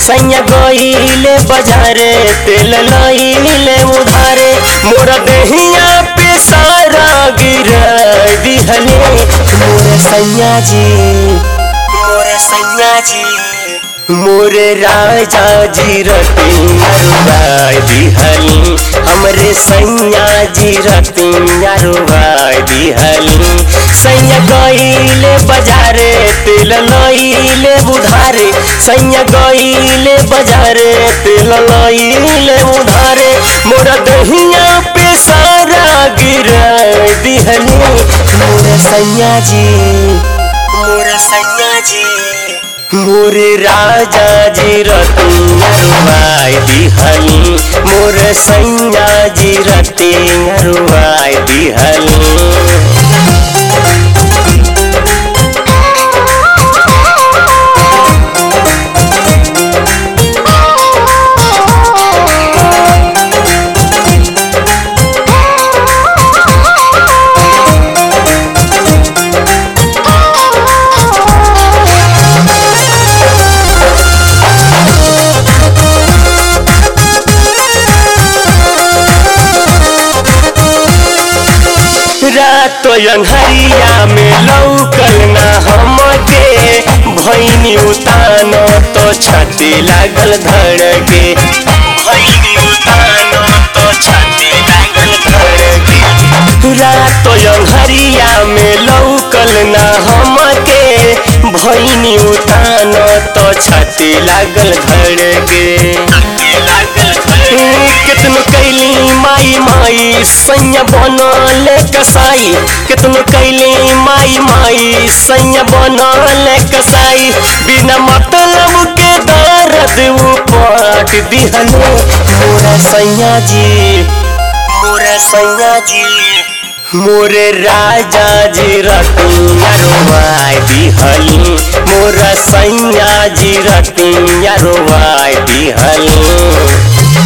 सैया गईले बाजारे तेल लईले उधारे मोरा देहिया पे सारा गिर दिहले मोरे सैया जी मोरे सैया जी मोरे राजा जी रतिया दिहली हमरे सैया जी रतिया रुबाई दिहली सैया गईले बाजारे तेल लईले उधारे सैया गईले बाजारे तेल लईले उधारे मोरा दहिया पे सारा गिर दिहली मोरे सैया जी मोरे सैया जी मोरे राजा जी रतिया रुबाई दिहली मोरे सैया जी रतिया रुबाई दिहली रात अंहरिया में लौकल ना हमके भैनी उतान तो छाती लागल धड़के भैनी उतान तो छाती लागल धड़के रात अंहरिया में लौकल ना हमके भैनी उतान तो छाती लागल धड़के लागल कितनो कैली माई माई सैया बनल कसाई कितनो कैली माई माई सैया बनल कसाई बिना मतलब के दर्द उपाट दिहले मोरा सैया जी मोरा सैया जी मोरे राजा जी रतिया रोवाई दिहली मोरा सैया जी रतिया रोवाई दिहली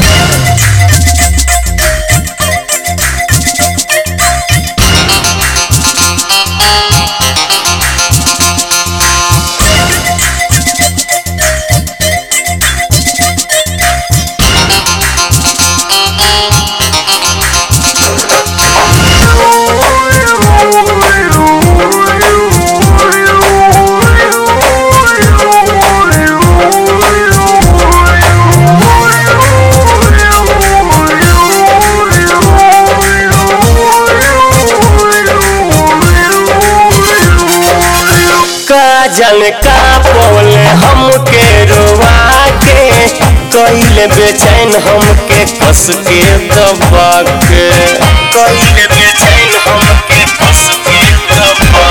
काजल का पोल हमके रोवा के कैले बेचैन हमके कस के दबा के कैले बेचैन हमके कस के दबा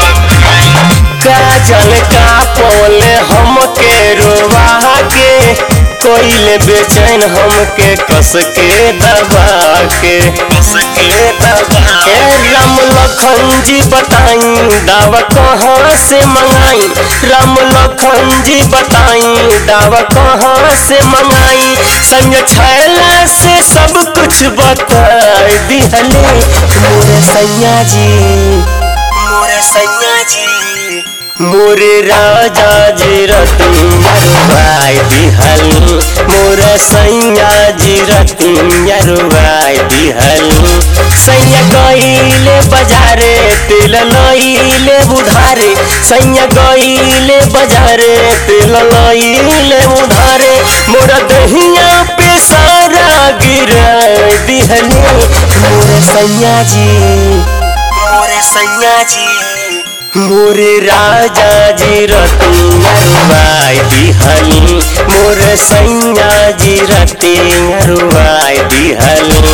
के काजल का पोल हमके रोवा के कोइले बेचैन हमके कस के दबा के कस के दबा के राम लखन जी बताई दावा कहाँ से मंगाई राम लखन जी बताई दावा कहाँ से मंगाई संग छैला से सब कुछ बताई दिहले मोरे सैया जी मोरे सैया जी मोरे राजा जी रतिया रुबाई दिहली मोरे सैया जी रतिया रुबाई दिहली सैया गईले बाजारे तेल लईले उधारे सैया गईले बाजारे तेल लईले उधारे मोरा दहिया पे सारा गिर दिहली मोरे सैया जी मोरे सैया जी मोरे राजा जी रतिया रुबाई दिहली मोरे सैया जी रतिया रुबाई दिहली